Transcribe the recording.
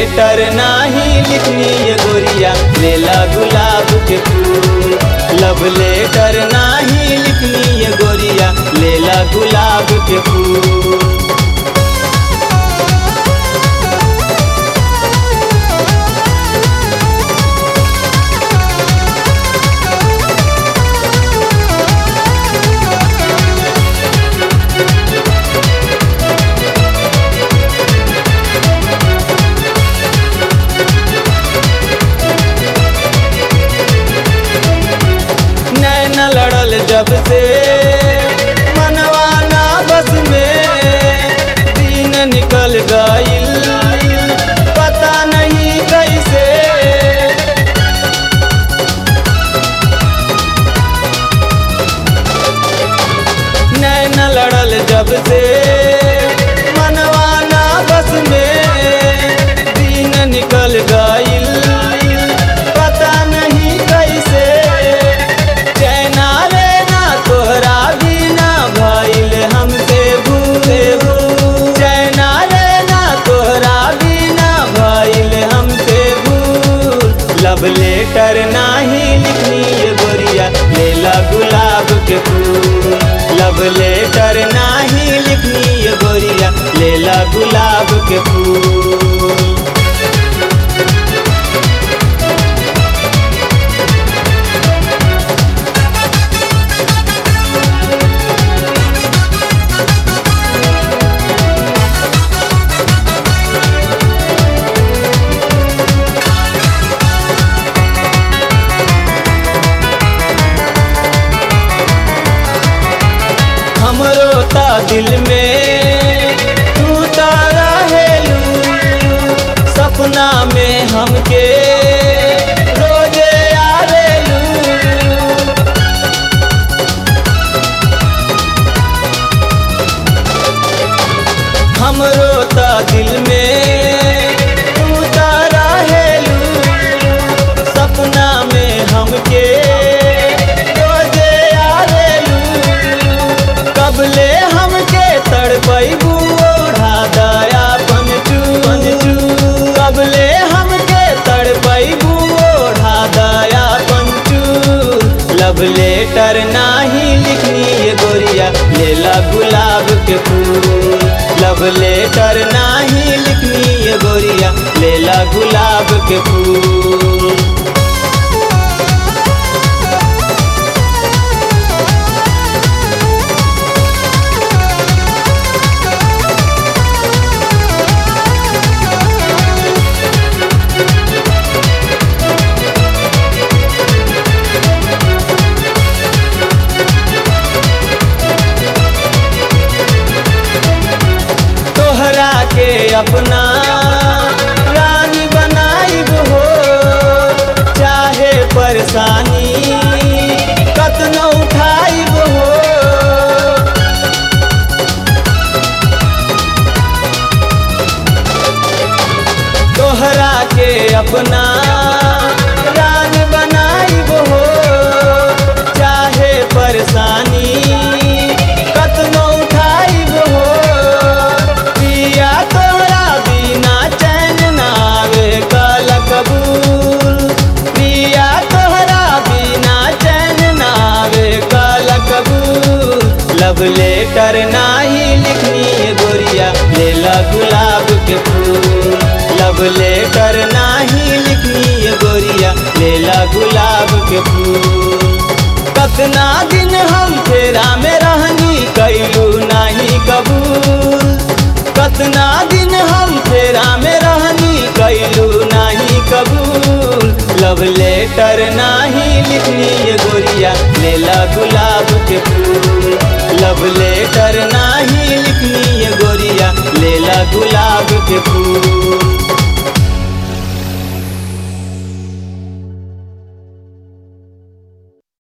letter नाही लिखनी ये गोरिया लेला गुलाब के फूल लव लेटर नाही लिखनी ये गोरिया लेला गुलाब के फूल नैन लड़ल जब से मनवाना बस में दिन निकल गईल पता नहीं कैसे नैन लड़ल जब से मनवाना बस में दिन निकल गईल पता नहीं कैसे चैना रे ना तोहरा बिना भइल हमसे भूले भूल चैना रे ना तोहरा बिना भइल हमसे भूल लव लेटर नाही लिखनी ये गोरिया लेला गुलाब के फूल लव लेटर नाही लिखनी ये गोरिया लेला गुलाब के फूल हमरो ता दिल में तू तारा हेलू सपना में हमके रोजे आवेलू हमरो ता दिल में तू तारा हेलू सपना में हमके रोजे आवेलू कबले हमके तड़पैबू ओढ़ा दया पंचू पंचू कबले हमके तड़पैबू ओढ़ा दया पंचू लव लेटर नाही लिखनी ये गोरिया लेला गुलाब के फूल लव लेटर नाही लिखनी ये गोरिया लेला गुलाब के फूल तोहरा के अपना रानी बनाइब हो चाहे परेशानी कतनो उठाइब हो तोहरा के अपना रानी बनाइब हो चाहे परेशानी कतनो उठाइब हो पिया तोरा बिना चैन नावे कल कबूल पिया तोहरा बिना चैन नावे कल कबूल लव लेटर नाही लिखनी ये गोरिया लेला गुलाब के फूल लव लेटर नाही लिखनी ये गोरिया लेला गुलाब के फूल कतना दिन हम फेरा में रहनी कैलू नाही कबूल कतना दिन हम फेरा में रहनी कैलू नाही कबूल लव लेटर नाही लिखनी ये गोरिया लेला गुलाब के फूल लव लेटर नाही लिखनी ये गोरिया लेला गुलाब के फूल